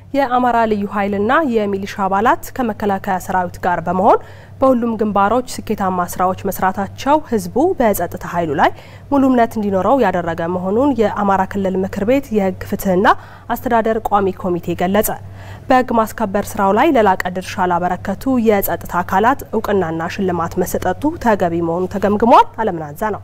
የአማራ ልዩ ኃይልና የሚሊሻ አባላት ከመከላከያ ሰራዊት ጋር በመሆን በሁሉም ግንባሮች ስኬታማ ስራዎች መስራታቸው ህዝቡ በጸጥታ ኃይሉ ላይ ሙሉ እምነት እንዲኖረው ያደረገ መሆኑን የአማራ ክልል ምክር ቤት የህግ ፍትህና አስተዳደር ቋሚ ኮሚቴ ገለጸ። በህግ ማስከበር ስራው ላይ ለላቀ ድርሻ ላበረከቱ የጸጥታ አካላት እውቅናና ሽልማት መሰጠቱ ተገቢ መሆኑ ተገምግሟል። አለምናዛ ነው።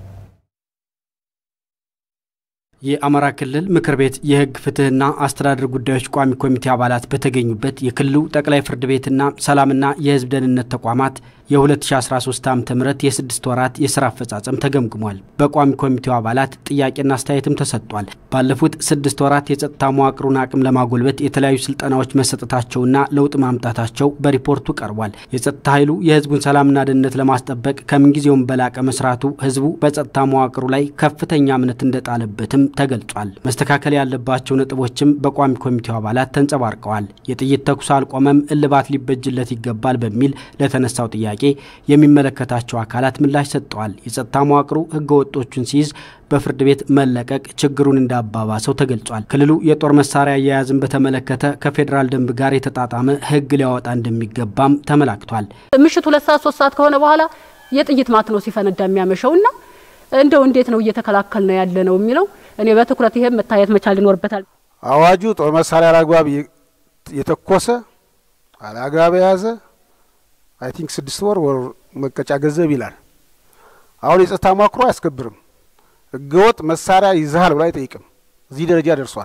የአማራ ክልል ምክር ቤት የህግ ፍትህና አስተዳደር ጉዳዮች ቋሚ ኮሚቴ አባላት በተገኙበት የክልሉ ጠቅላይ ፍርድ ቤትና ሰላምና የህዝብ ደህንነት ተቋማት የ2013 ዓ ም የስድስት ወራት የስራ አፈጻጸም ተገምግሟል። በቋሚ ኮሚቴው አባላት ጥያቄና አስተያየትም ተሰጥቷል። ባለፉት ስድስት ወራት የጸጥታ መዋቅሩን አቅም ለማጎልበት የተለያዩ ስልጠናዎች መሰጠታቸውና ለውጥ ማምጣታቸው በሪፖርቱ ቀርቧል። የጸጥታ ኃይሉ የህዝቡን ሰላምና ደህንነት ለማስጠበቅ ከምንጊዜውም በላቀ መስራቱ ህዝቡ በጸጥታ መዋቅሩ ላይ ከፍተኛ እምነት እንደጣለበትም ተገልጿል። መስተካከል ያለባቸው ነጥቦችም በቋሚ ኮሚቴው አባላት ተንጸባርቀዋል። የጥይት ተኩስ አልቆመም፣ እልባት ሊበጅለት ይገባል በሚል ለተነሳው ጥያቄ የሚመለከታቸው አካላት ምላሽ ሰጥተዋል። የጸጥታ መዋቅሩ ህገ ወጦቹን ሲይዝ በፍርድ ቤት መለቀቅ ችግሩን እንዳባባሰው ተገልጿል። ክልሉ የጦር መሳሪያ አያያዝን በተመለከተ ከፌዴራል ደንብ ጋር የተጣጣመ ህግ ሊያወጣ እንደሚገባም ተመላክቷል። ምሽት ሁለት ሰዓት ሶስት ሰዓት ከሆነ በኋላ የጥይት ማት ነው ሲፈነዳ የሚያመሸው እና እንደው እንዴት ነው እየተከላከል ነው ያለ ነው የሚለው እኔ በትኩረት ይሄም መታየት መቻል ይኖርበታል። አዋጁ ጦር መሳሪያ አላግባብ የተኮሰ አላግባብ የያዘ አይ ቲንክ ስድስት ወር ወር መቀጫ ገንዘብ ይላል። አሁን የጸጥታ መዋቅሮ አያስከብርም። ህገወጥ መሳሪያ ይዘሃል ብሎ አይጠይቅም። እዚህ ደረጃ ደርሷል።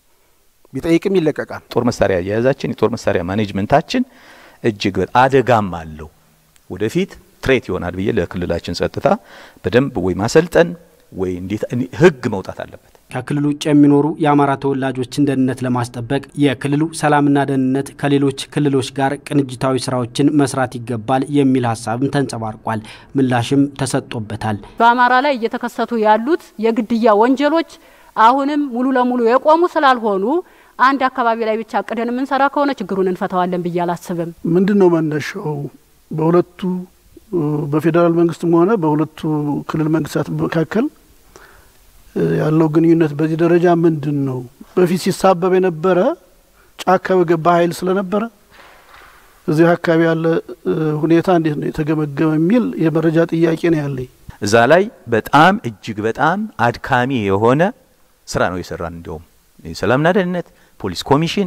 ቢጠይቅም ይለቀቃል። ጦር መሳሪያ አያያዛችን የጦር መሳሪያ ማኔጅመንታችን እጅግ አደጋም አለው። ወደፊት ትሬት ይሆናል ብዬ ለክልላችን ጸጥታ በደንብ ወይ ማሰልጠን ወይ እንዴት ህግ መውጣት አለበት። ከክልሉ ውጭ የሚኖሩ የአማራ ተወላጆችን ደህንነት ለማስጠበቅ የክልሉ ሰላምና ደህንነት ከሌሎች ክልሎች ጋር ቅንጅታዊ ስራዎችን መስራት ይገባል የሚል ሀሳብም ተንጸባርቋል። ምላሽም ተሰጥቶበታል። በአማራ ላይ እየተከሰቱ ያሉት የግድያ ወንጀሎች አሁንም ሙሉ ለሙሉ የቆሙ ስላልሆኑ አንድ አካባቢ ላይ ብቻ አቅደን የምንሰራ ከሆነ ችግሩን እንፈታዋለን ብዬ አላስብም። ምንድን ነው መነሻው? በሁለቱ በፌዴራል መንግስትም ሆነ በሁለቱ ክልል መንግስታት መካከል ያለው ግንኙነት በዚህ ደረጃ ምንድን ነው? በፊት ሲሳበብ የነበረ ጫካ በገባ ኃይል ስለነበረ እዚህ አካባቢ ያለ ሁኔታ እንዴት ነው የተገመገመ የሚል የመረጃ ጥያቄ ነው ያለኝ። እዛ ላይ በጣም እጅግ በጣም አድካሚ የሆነ ስራ ነው የሰራን። እንዲሁም የሰላምና ደህንነት ፖሊስ ኮሚሽን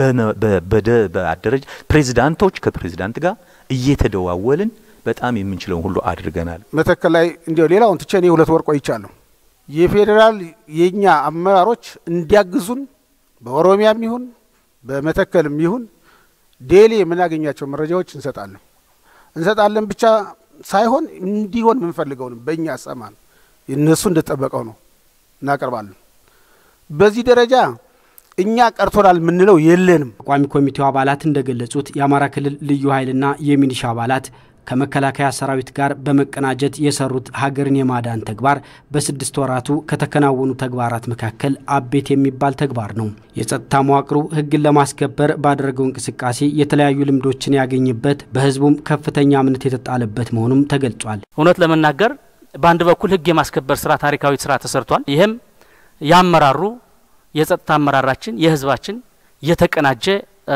በአደረጃ ፕሬዚዳንቶች ከፕሬዚዳንት ጋር እየተደዋወልን በጣም የምንችለውን ሁሉ አድርገናል። መተከል ላይ እንዲያው ሌላውን ትቼ እኔ ሁለት ወር ቆይቻለሁ። የፌዴራል የእኛ አመራሮች እንዲያግዙን በኦሮሚያም ይሁን በመተከልም ይሁን ዴሊ የምናገኛቸው መረጃዎች እንሰጣለን እንሰጣለን ብቻ ሳይሆን እንዲሆን የምንፈልገውንም በእኛ ሰማን እነሱ እንደጠበቀው ነው እናቀርባለን። በዚህ ደረጃ እኛ ቀርቶናል የምንለው የለንም። ቋሚ ኮሚቴው አባላት እንደገለጹት የአማራ ክልል ልዩ ኃይልና የሚሊሻ አባላት ከመከላከያ ሰራዊት ጋር በመቀናጀት የሰሩት ሀገርን የማዳን ተግባር በስድስት ወራቱ ከተከናወኑ ተግባራት መካከል አቤት የሚባል ተግባር ነው። የጸጥታ መዋቅሩ ሕግን ለማስከበር ባደረገው እንቅስቃሴ የተለያዩ ልምዶችን ያገኝበት፣ በህዝቡም ከፍተኛ እምነት የተጣለበት መሆኑም ተገልጿል። እውነት ለመናገር በአንድ በኩል ሕግ የማስከበር ስራ ታሪካዊ ስራ ተሰርቷል። ይህም ያመራሩ የጸጥታ አመራራችን የህዝባችን የተቀናጀ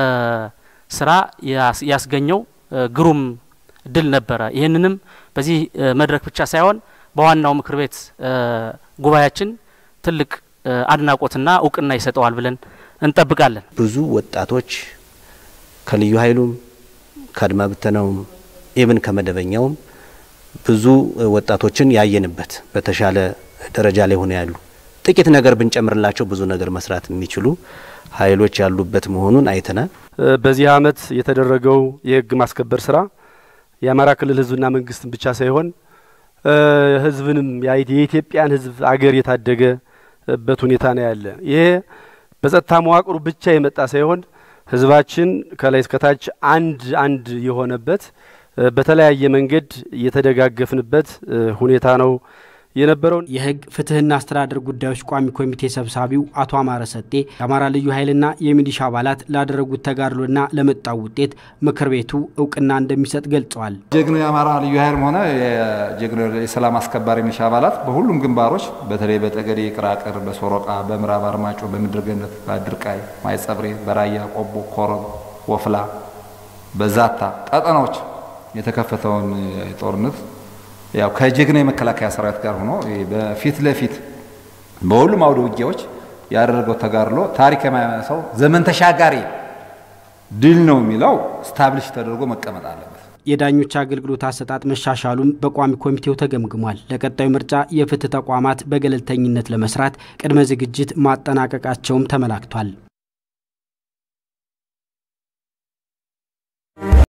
ስራ ያስገኘው ግሩም ድል ነበረ። ይህንንም በዚህ መድረክ ብቻ ሳይሆን በዋናው ምክር ቤት ጉባኤያችን ትልቅ አድናቆትና እውቅና ይሰጠዋል ብለን እንጠብቃለን። ብዙ ወጣቶች ከልዩ ኃይሉም ከአድማ ብተናውም ኢብን ከመደበኛውም ብዙ ወጣቶችን ያየንበት በተሻለ ደረጃ ላይ ሆነ ያሉ ጥቂት ነገር ብንጨምርላቸው ብዙ ነገር መስራት የሚችሉ ኃይሎች ያሉበት መሆኑን አይተናል። በዚህ አመት የተደረገው የህግ ማስከበር ስራ የአማራ ክልል ህዝብና መንግስትን ብቻ ሳይሆን ህዝብንም የኢትዮጵያን ህዝብ አገር የታደገበት ሁኔታ ነው ያለ። ይሄ በጸጥታ መዋቅሩ ብቻ የመጣ ሳይሆን ህዝባችን ከላይ እስከታች አንድ አንድ የሆነበት በተለያየ መንገድ የተደጋገፍንበት ሁኔታ ነው የነበረውን የህግ ፍትህና አስተዳደር ጉዳዮች ቋሚ ኮሚቴ ሰብሳቢው አቶ አማረ ሰጤ የአማራ ልዩ ኃይልና የሚሊሻ አባላት ላደረጉት ተጋድሎና ለመጣው ውጤት ምክር ቤቱ እውቅና እንደሚሰጥ ገልጸዋል። ጀግኖ የአማራ ልዩ ኃይልም ሆነ የጀግኖ የሰላም አስከባሪ ሚሊሻ አባላት በሁሉም ግንባሮች በተለይ በጠገዴ ቅራቅር፣ በሶሮቃ፣ በምዕራብ አርማጮ፣ በምድር ገነት፣ በአድርቃይ፣ ማይጸብሬ፣ በራያ ቆቦ፣ ኮረም፣ ወፍላ፣ በዛታ ቀጠናዎች የተከፈተውን ጦርነት ያው ከጀግና የመከላከያ ሰራዊት ጋር ሆኖ በፊት ለፊት በሁሉም አውደ ውጊያዎች ያደረገው ተጋድሎ ታሪክ የማያነሳው ዘመን ተሻጋሪ ድል ነው የሚለው ስታብሊሽ ተደርጎ መቀመጥ አለበት። የዳኞች አገልግሎት አሰጣጥ መሻሻሉም በቋሚ ኮሚቴው ተገምግሟል። ለቀጣዩ ምርጫ የፍትህ ተቋማት በገለልተኝነት ለመስራት ቅድመ ዝግጅት ማጠናቀቃቸውም ተመላክቷል።